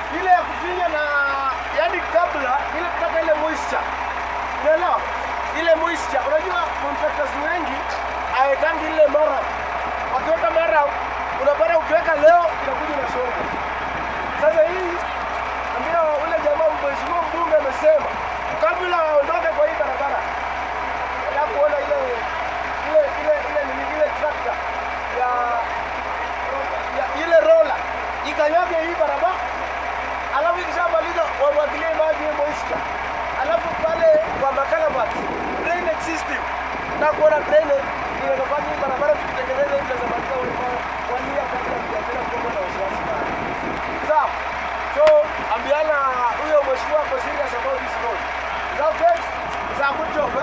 ile ya kufinya na yani kabla ile kutaka ile moisture. Unaelewa? Ile moisture. Unajua contractors wengi hawekangi ile mara. Wakiweka mara unapata ukiweka leo inakuja inasonga. Sasa hii ambia ule jamaa mheshimiwa mbunge amesema kabla waondoke kwa hii barabara alafu kuona ile ile ile ile nini ile trakta ya, ya ile rola ikanyage hii barabara, alafu ikishamaliza wamwagilie maji hiyo moisture, alafu pale kwa makalabat drainage system na kuona drainage inafanya hii barabara tukitengeneza hivi tunazamaliza wania kabla ya kuwa na wasiwasi sana. Sawa. So ambiana huyo mheshimiwa ako serious about this road. Is that okay? Is that good job?